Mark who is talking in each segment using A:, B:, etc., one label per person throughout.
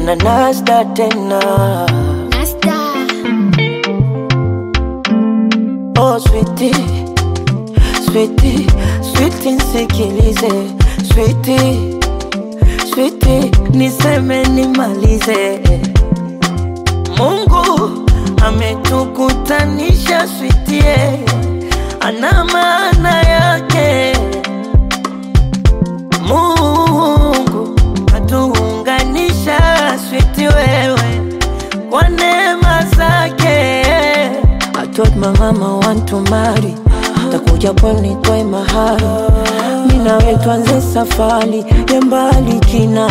A: na Nasda tena.
B: Nasta.
A: Oh sweetie, sweetie, sweetie nisikilize, sweetie, sweetie niseme nimalize. Mungu ametukutanisha sweetie, ana maana yake. Mungu atuunganisha switi wewe kwa neema zake. I told my mama want to marry, takuja pwani nitoe mahari, mimi nawe tuanze safari ya mbali kina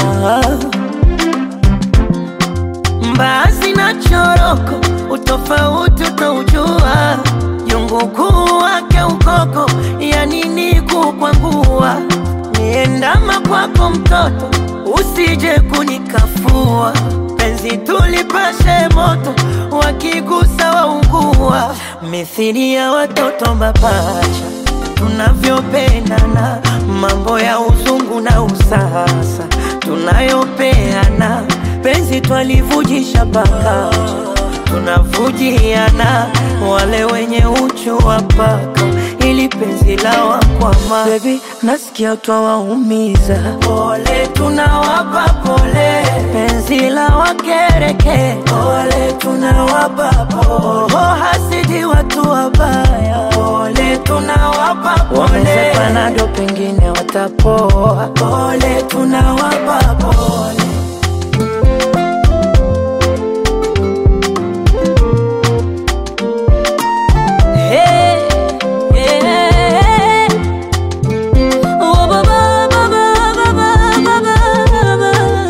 A: mbaazi na choroko, utofauti utaujua, jungu kuu wake ukoko, ya nini kukwangua, niendama kwako mtoto, usije kunikafua, penzi tulipashe moto, wakigusa waungua, mithili ya watoto mapacha tunavyopendana, mambo ya uzungu na usasa tunayopeana, penzi twalivujisha paka tunavujiana, wale wenye uchu wa paka ili penzi la wakwama. Baby, nasikia twawaumiza, pole tunawapa pole, penzi la wakereke, pole tunawapa pole, oh, hasidi watu wabaya, pole tunawapa pole, wamezepanado pengine watapoa, pole tunawapa pole.
C: Hey, yeah. Oh, ba, ba, ba, ba, ba, ba, ba, ba, ba.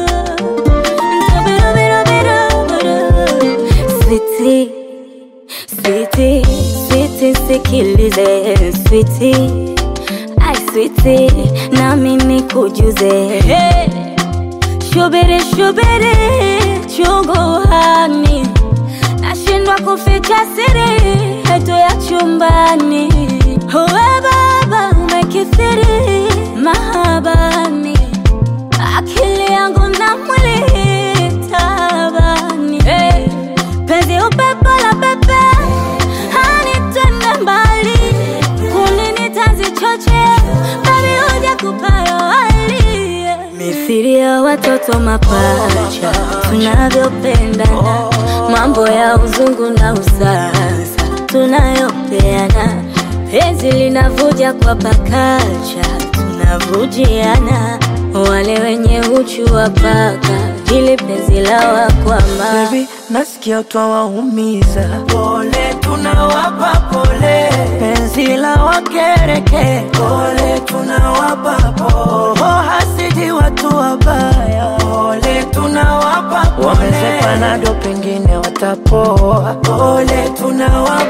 C: Bida, bida, bida, bida. Sweetie, sweetie, sweetie, sikilize sweetie, ai sweetie, na mimi kujuze hey. Shubiri, shubiri, chungu hani nashindwa kuficha siri yetu ya chumbani. Uwe baba umekithiri mahabani, akili yangu na mwili tabani. Hey, penzi upepo la pepe hanitende mbali, kulini tanzi choche babi huja kupayo hali mithili ya watoto mapacha tunavyopendana, mambo ya uzungu na usasa tunayopeana, penzi linavuja kwa pakacha tunavujiana, wale wenye uchu wa paka ili penzi la wakwama
A: Baby, nasikia twawaumiza, pole tunawapa pole, penzi la wakereke, pole tunawapa pole, oh, hasidi watu wabaya, pole tunawapa pole, wamezepanado pengine watapoa, pole tunawapa